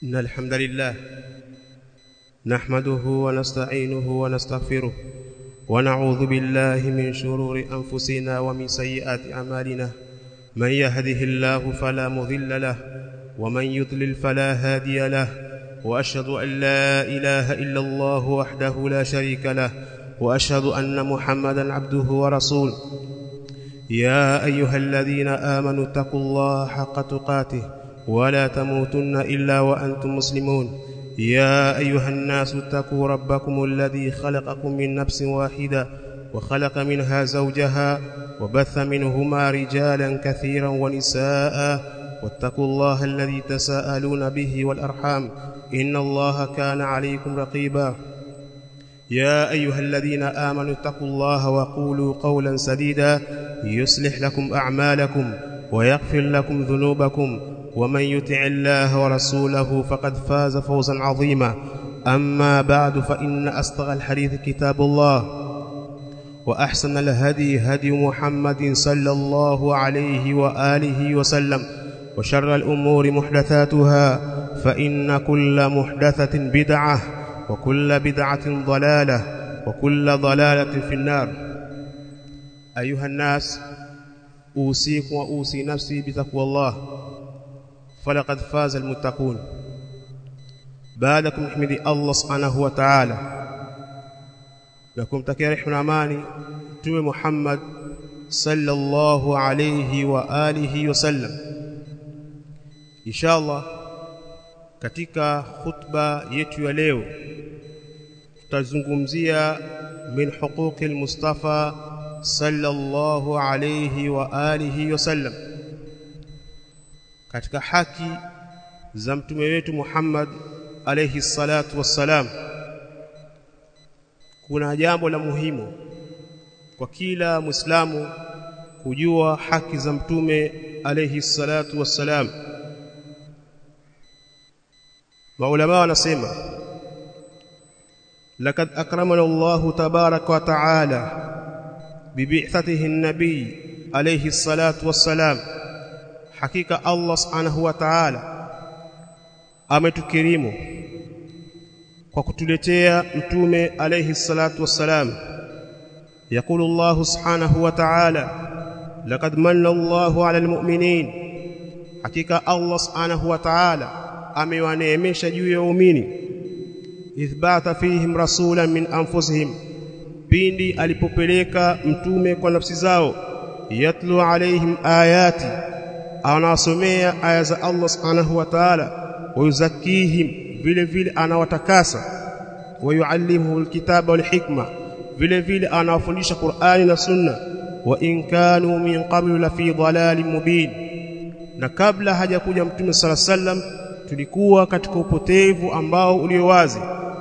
إن الحمد لله نحمده ونستعينه ونستغفره ونعوذ بالله من شرور أنفسنا ومن سيئات أعمالنا من يهده الله فلا مضل له ومن يضلل فلا هادي له وأشهد أن لا إله إلا الله وحده لا شريك له وأشهد أن محمدا عبده ورسوله يا أيها الذين آمنوا اتقوا الله حق تقاته ولا تموتن إلا وأنتم مسلمون يا أيها الناس اتقوا ربكم الذي خلقكم من نفس واحدة وخلق منها زوجها وبث منهما رجالا كثيرا ونساء واتقوا الله الذي تساءلون به والأرحام إن الله كان عليكم رقيبا يا أيها الذين آمنوا اتقوا الله وقولوا قولا سديدا يصلح لكم أعمالكم ويغفر لكم ذنوبكم ومن يطع الله ورسوله فقد فاز فوزا عظيما أما بعد فإن أصدق الحديث كتاب الله وأحسن الهدي هدي محمد صلى الله عليه وآله وسلم وشر الأمور محدثاتها فإن كل محدثة بدعة وكل بدعة ضلالة وكل ضلالة في النار أيها الناس أوصيكم وأوصي نفسي بتقوى الله فلقد فاز المتقون بعدكم حمد الله سبحانه وتعالى لكم تكي رحمة amani Mtume Muhammad sallallahu alayhi wa alihi wasallam inshallah katika khutba yetu ya leo tutazungumzia min huquqi al-Mustafa sallallahu alayhi wa alihi wasallam katika haki za mtume wetu Muhammad alayhi salatu wassalam kuna jambo la muhimu kwa kila muislamu kujua haki za mtume alayhi salatu wassalam maulama wanasema لقد أكرمنا الله تبارك وتعالى ببعثته النبي عليه الصلاة والسلام hakika Allah subhanahu wa ta'ala ametukirimu kwa kutuletea mtume alayhi salatu wassalam يقول الله سبحانه وتعالى لقد من الله على المؤمنين hakika Allah subhanahu wa ta'ala amewaneemesha juu ya waumini ithbata fihim rasulan min anfusihim pindi alipopeleka mtume kwa nafsi zao yatlu alaihim ayati anawasomea aya za Allah subhanahu wa ta'ala wayuzakihim vile vile anawatakasa wayuallimuhu alkitaba walhikma vile vile anawafundisha Qur'ani na Sunna wa in kanu min qablu la fi dhalalin mubin na kabla hajakuja mtume sala sallam tulikuwa katika upotevu ambao ulio wazi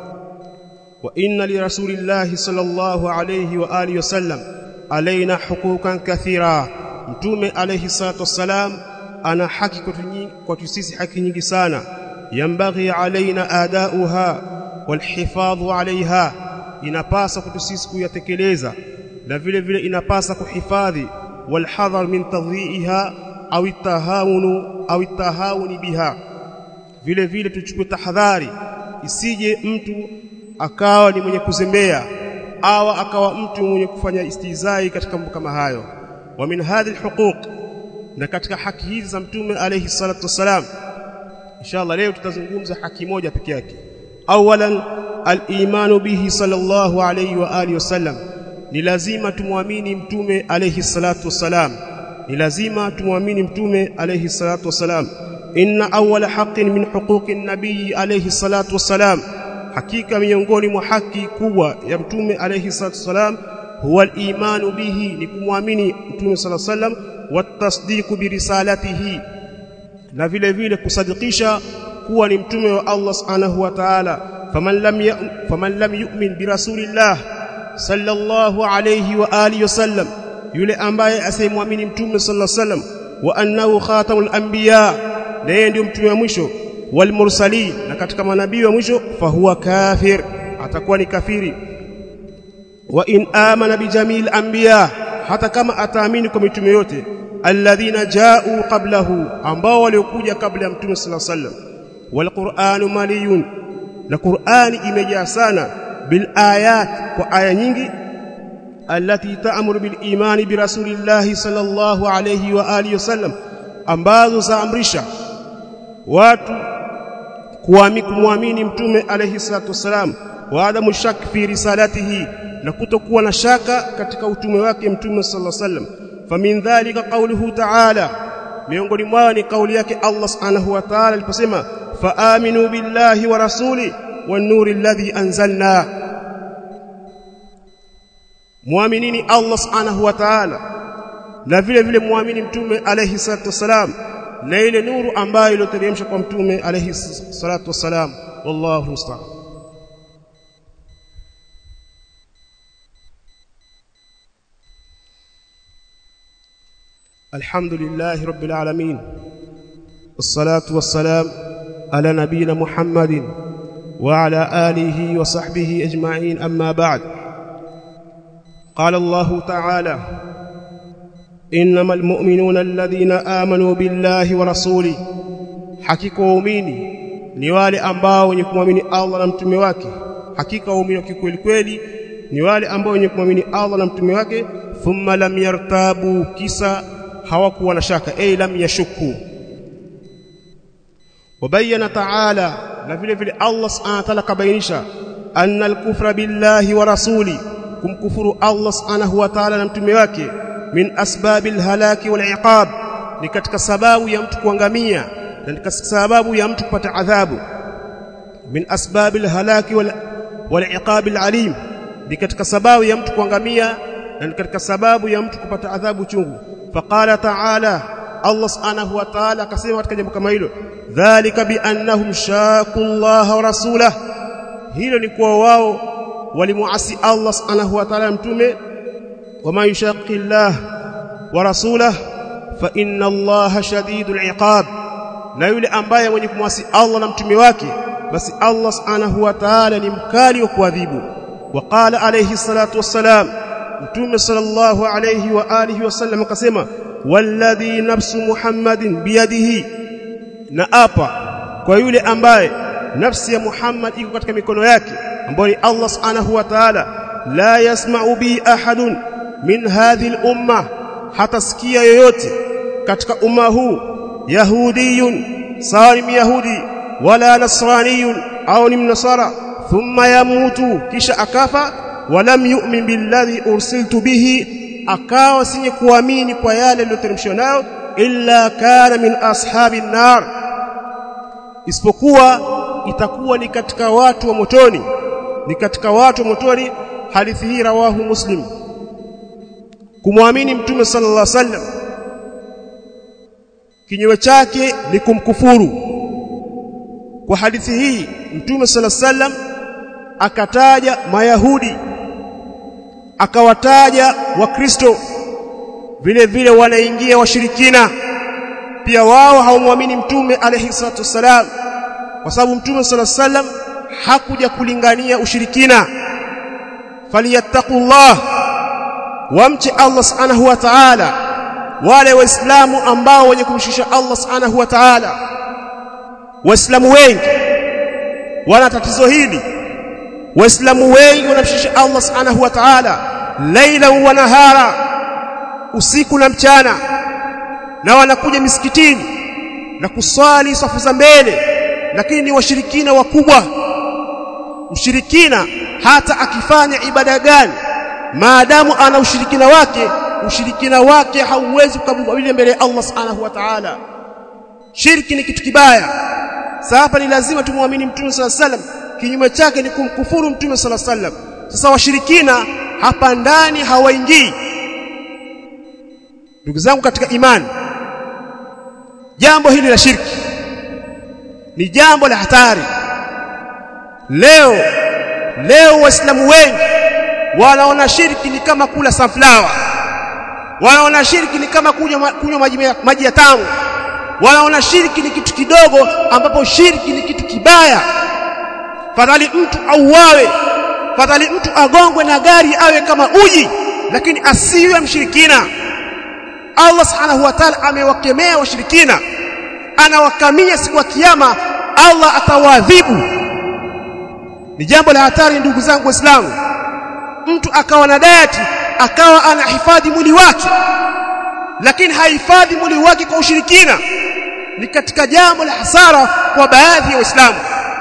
wa inna li rasulillahi sallallahu alayhi wa alihi wasallam alaina hukukan kathira mtume alayhi salatu wassalam ana haki kwetu sisi haki nyingi sana yambaghi alaina adauha walhifadhu alaiha inapasa kwetu sisi kuyatekeleza na vile vile inapasa kuhifadhi walhadhar min tadhi'iha au tahawunu au tahawuni biha vile vile tuchukue tahadhari isije mtu akawa ni mwenye kuzembea au akawa mtu mwenye kufanya istizai katika mambo kama hayo wa min hadhihi alhuquq na katika haki hizi za mtume alayhi salatu wasalam inshallah leo tutazungumza haki moja peke yake awalan al-imanu bihi sallallahu alayhi wa alihi wasallam ni lazima tumwamini mtume alayhi salatu wasalam ni lazima tumwamini mtume alayhi salatu wasalam inna awwala haqqin min huquqi an-nabiy alayhi salatu wasalam hakika miongoni mwa haki kubwa ya mtume alayhi salatu wasalam huwa al-imanu bihi ni kumwamini mtume sallallahu alayhi wasallam watasdiqu birisalatihi na vile vile kusadikisha kuwa ni mtume wa Allah subhanahu wa ta'ala faman lam faman lam yu'min birasulillah sallallahu alayhi wa alihi wasallam yule ambaye asiyemwamini mtume sallallahu alayhi wasallam wa annahu khatamul anbiya na yeye ndio mtume wa mwisho wal mursalin na katika manabii wa mwisho fahuwa kafir atakuwa ni kafiri wa in amana bijamil anbiya hata kama ataamini kwa mitume yote alladhina ja'u qablahu ambao waliokuja kabla ya mtume sallallahu alaihi wasallam walquranu maliyun na qurani imejaa sana bil ayat kwa aya nyingi allati ta'muru bil imani bi rasulillahi sallallahu alayhi wa alihi wasallam ambazo zaamrisha watu kumwamini mtume alayhi salatu wasalam wa adamu shak fi risalatihi na kutokuwa na shaka katika utume wake mtume sallallahu alayhi wasallam famin dhalika qawluhu ta'ala miongoni mwao ni kauli yake Allah subhanahu wa ta'ala aliposema faaminu billahi wa rasuli wan nuri alladhi anzalna muaminini Allah subhanahu wa ta'ala na vile vile muamini mtume alayhi salatu wasalam na ile nuru ambayo iliyoteremshwa kwa mtume alayhi salatu wasalam wallahu musta'an الحمد لله رب العالمين والصلاة والسلام على نبينا محمد وعلى آله وصحبه أجمعين أما بعد قال الله تعالى إنما المؤمنون الذين آمنوا بالله ورسوله hakika waumini ni wale ambao wenye kumwamini Allah na mtume wake hakika waumini kikweli kweli ni wale ambao wenye kumwamini Allah na mtume wake thumma lam yartabu kisa hawakuwa na shaka ay lam yashukku wabayana ta'ala na vile vile Allah subhanahu wa ta'ala kabainisha anna al-kufra billahi wa rasuli kumkufuru Allah subhanahu wa ta'ala na mtume wake min asbabil halaki wal iqab ni katika sababu ya mtu kuangamia na katika sababu ya mtu kupata adhabu min asbabil halaki wal wal iqab al alim ni katika sababu ya mtu kuangamia na katika sababu ya mtu kupata adhabu chungu faqala ta'ala Allah subhanahu wa ta'ala akasema katika jambo kama hilo dhalika bi annahum shaqu Allah wa rasulah hilo ni kwa wao walimuasi Allah subhanahu wa ta'ala mtume wama yushaqi Allah wa rasulah fa inna Allah shadidul iqab na yule ambaye mwenye kumwasi Allah na mtume wake basi Allah subhanahu wa ta'ala ni mkali wa kuadhibu waqala alayhi salatu wassalam mtume sallallahu alayhi wa alihi wasallam akasema walladhi nafsu muhammadin biyadihi na apa kwa yule ambaye nafsi ya Muhammad iko katika mikono yake ambayo ni Allah subhanahu wa ta'ala la yasma'u bi ahadun min hadhihi al-umma hatasikia yoyote katika umma huu yahudiyun sawa ni yahudi wala nasraniyun au ni mnasara thumma yamutu kisha akafa walam yu'min billadhi ursiltu bihi akawa sinye kuamini kwa yale yaliyoteremshwa nayo illa kana min ashabin nar isipokuwa itakuwa ni katika watu wa motoni ni katika watu wa motoni hadithi hii rawahu muslim kumwamini mtume sallallahu alaihi wasallam kinyume chake ni kumkufuru kwa hadithi hii mtume sallallahu alaihi wasallam akataja mayahudi akawataja wakristo vile vile wanaingia washirikina pia wao hawamwamini mtume alayhi salatu wasalam kwa sababu mtume sallallahu alaihi wasallam hakuja kulingania ushirikina falyattaqullah wamche Allah subhanahu wa ta'ala wale waislamu ambao wenye kumshusha Allah subhanahu wa ta'ala waislamu wengi wana tatizo hili waislamu wengi wanamshusha Allah subhanahu wa ta'ala laila wa nahara usiku na mchana na wanakuja misikitini na kuswali safu za mbele lakini ni washirikina wakubwa mshirikina hata akifanya ibada gani maadamu ana ushirikina wake ushirikina wake hauwezi kukabili mbele ya Allah subhanahu wa ta'ala shirki ni kitu kibaya sasa hapa ni lazima tumwamini mtume sala sallam kinyume chake ni kumkufuru mtume sala sallam sasa washirikina hapa ndani hawaingii ndugu zangu katika imani jambo hili la shirki ni jambo la hatari leo leo waislamu wengi wanaona shirki ni kama kula sunflower wanaona shirki ni kama kunywa kunywa maji, maji ya tamu wanaona shirki ni kitu kidogo ambapo shirki ni kitu kibaya fadhali mtu auawe fadhali mtu agongwe na gari awe kama uji lakini asiwe mshirikina Allah subhanahu wa ta'ala amewakemea washirikina anawakamia siku ya kiyama Allah atawaadhibu ni jambo la hatari ndugu zangu waislamu mtu akawa na diet akawa anahifadhi mwili wake lakini hahifadhi mwili wake kwa ushirikina ni katika jambo la hasara kwa baadhi ya waislamu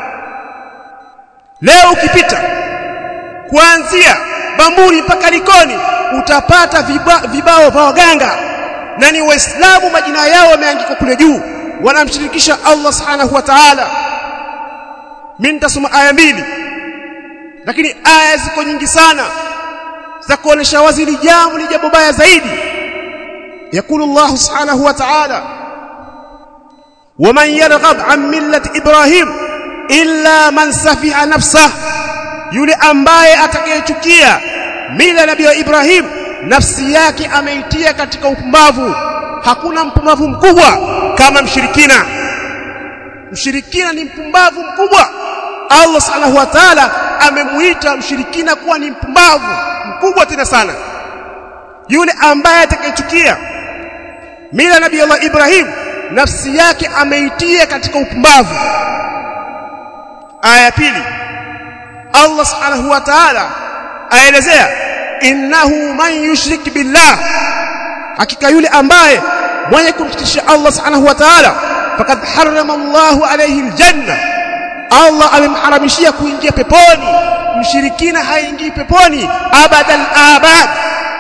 leo ukipita kuanzia Bamburi mpaka Likoni utapata viba, vibao vya waganga na ni waislamu majina yao yameandikwa kule juu wanamshirikisha Allah subhanahu wa ta'ala mimi nitasoma aya mbili lakini aya ziko nyingi sana za kuonesha wazi hili jambo ni jambo baya zaidi yakulu Allah subhanahu wa ta'ala ومن يرغب عن ملة إبراهيم إلا من سفه نفسه yule ambaye atakayechukia mila nabii wa Ibrahim nafsi yake ameitia katika upumbavu hakuna mpumbavu mkubwa kama mshirikina mshirikina ni mpumbavu mkubwa Allah subhanahu wa ta'ala amemuita mshirikina kuwa ni mpumbavu mkubwa tena sana yule ambaye atakayechukia mila nabii Allah Ibrahim nafsi yake ameitia katika upumbavu aya pili Allah subhanahu wa ta'ala aelezea innahu man yushrik billah hakika yule ambaye mwenye kumshirikisha Allah subhanahu wa ta'ala faqad harrama Allahu alayhi aljanna Allah amemharamishia kuingia peponi mshirikina haingii peponi abadan abad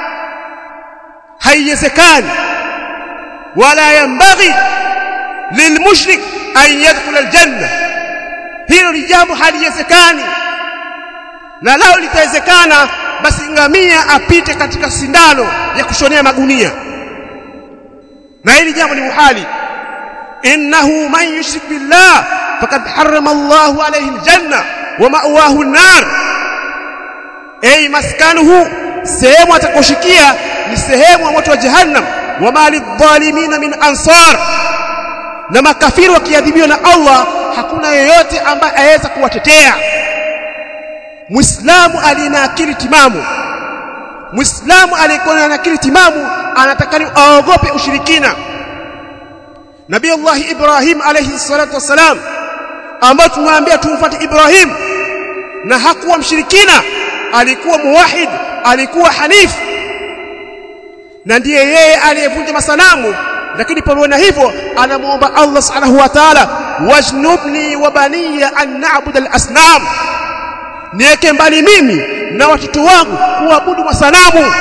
haiwezekani wala yambaghi lilmushrik an yadkhula aljanna hilo ni jambo haliwezekani na lao litawezekana basi ngamia apite katika sindano ya kushonea magunia na hili jambo ni muhali innahu man yushrik billah faqad harrama Allahu alayhi aljanna wa ma'wahu an-nar ay maskanuhu sehemu atakoshikia ni sehemu ya moto wa jahannam wa mali dhalimina min ansar na makafiri wakiadhibiwa na Allah hakuna yeyote ambaye aweza kuwatetea Muislamu alina akili timamu Muislamu aliyekuwa na akili timamu anatakani aogope ushirikina Nabii Allah Ibrahim alayhi salatu wasalam ambao tumwambia tumfuate Ibrahim na hakuwa mshirikina alikuwa muwahid alikuwa hanif na ndiye yeye aliyevunja masanamu lakini pamoja na hivyo anamuomba Allah subhanahu wa ta'ala wajnubni wa baniya an na'budu al-asnam niweke mbali mimi na watoto wangu kuabudu masanamu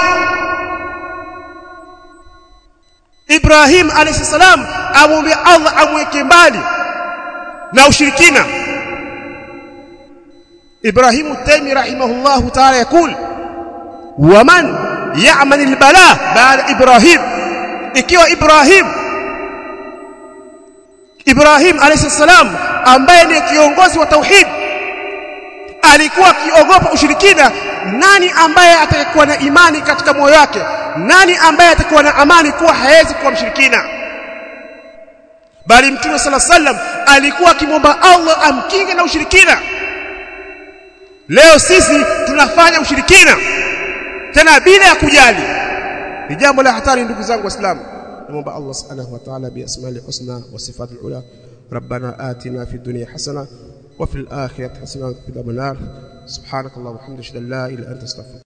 Ibrahim alayhi salam amwambia Allah amweke mbali na ushirikina Ibrahim Taymi rahimahullah ta'ala yakul waman ya'mal al-bala ba'da Ibrahim ikiwa Ibrahim Ibrahim alayhi salam ambaye ni kiongozi wa tauhid alikuwa akiogopa ushirikina nani ambaye atakuwa na imani katika moyo wake nani ambaye atakuwa na amani kuwa hawezi kuwa mshirikina bali mtume sala sallam alikuwa akimwomba Allah amkinge na ushirikina leo sisi tunafanya ushirikina tena bila ya kujali ni jambo la hatari ndugu zangu waislamu naomba Allah subhanahu wa ta'ala bi asma'ihi husna wa sifatil ula ربنا آتنا في الدنيا حسنه وفي الآخرة حسنة وقنا عذاب النار سبحانك اللهم وبحمدك لا إله إلا أنت استغفرك